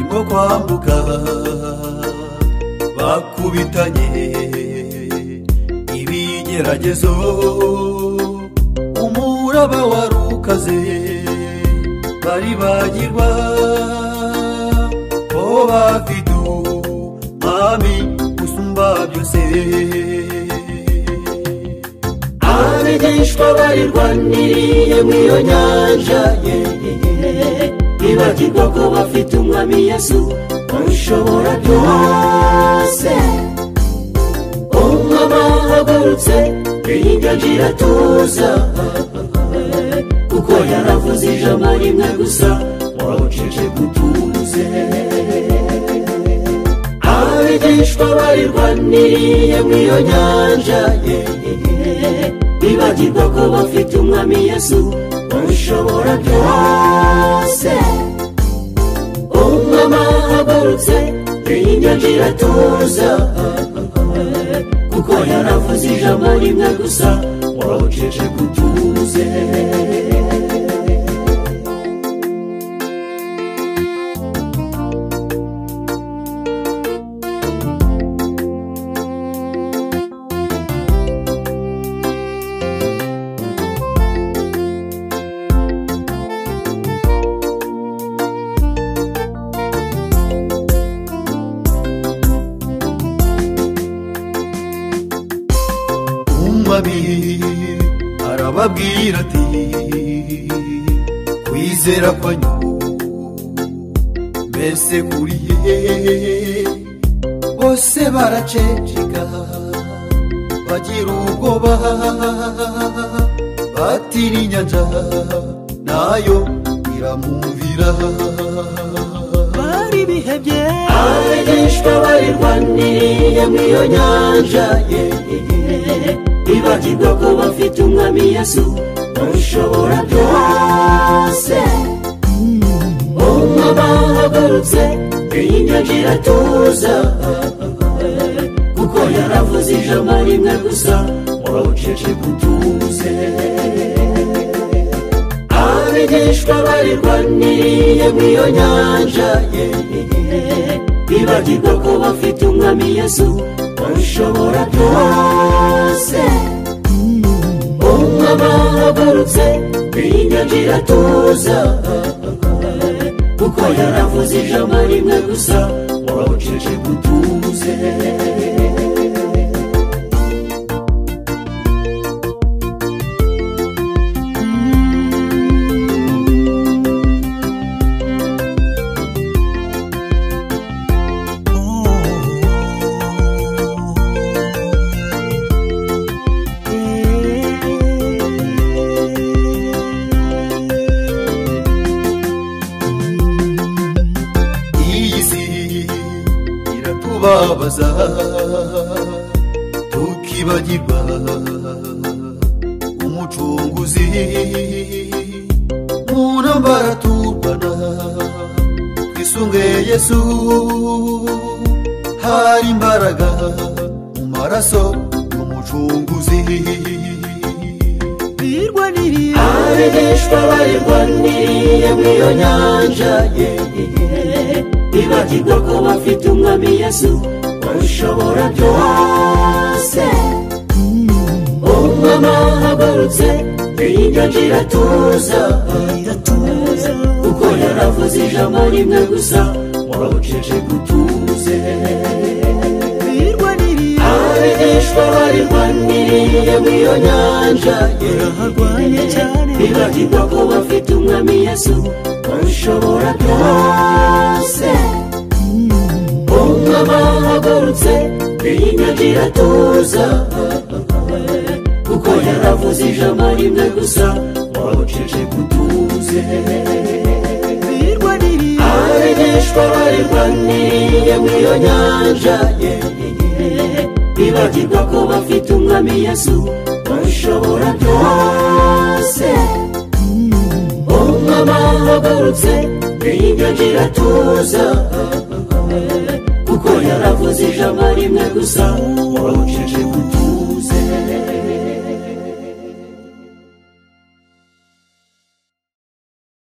rwo kwambuka bakubitanye ibigeragezo umuraba wari ukaze bari bagirwa ko bafidu mami usumba byose abigishwa barirwaniriye mu iyo nyanja yeee ibagirwa ko bafite umwami yesu ushobora byose umwama ahagurutse iyingagi iratuza kuko yaravuze ijambo rimwe gusa wawucece gutuze abigishwa barirwaniriye mu iyo nyanja yeee bibagirwa ko bafite umwami yesu ushobora byose umwama ahagurutse iyingagi iratuza kuko yaravuze ijambo rimwe gusa wawucece gutuze umwami arababwira ati kwizera kwanyu mbese kuriye bose baraceceka bagira ubwoba batira inyanja nayo iramwumvira bari bihebye abigishwa barirwaniriye mu iyo nyanja yeee ibagirwa ko bafite umwami yesu ushobora byose umwama ahagurutse iyi nyanja iratuza kuko yaravuze ijambo rimwe gusa wawucece gutuze abigishwa barirwaniriye mu iyo nyanja yeee bibagirwa ko bafite umwami yesu ushobora byose umwama ahagurutse iyi nyanja iratuza kuko yaravuze ijambo rimwe gusa wawucece gutuze iyi si iratubabaza tukibagirwa umucunguzi mu ntambara turwana twisunge yesu hari imbaraga mu maraso y'umucunguzi birwaniriye abigishwa barirwaniriye mu iyo nyanja yeee ibagirwa ko bafite umwami yesu ushobora byose umwama ahagurutse iyi nyanja iratuza iratuza kuko yaravuze ijambo rimwe gusa wawucece gutuze birwaniriye abigishwa barirwaniriye mu iyo nyanja yeee barwanye cyane bibagirwa ko bafite umwami yesu ushobora byose umwama ahagurutse iyi nyanja iratuza kuko yaravuze ijambo rimwe gusa wawucece gutuze birwaniriye abigishwa barirwaniriye mu iyo nyanja yeee bibagirwa ko bafite umwami yesu ushobora byose umwama ahagurutse iyi nyanja iratuza kuko yaravuze ijambo rimwe gusa wawucece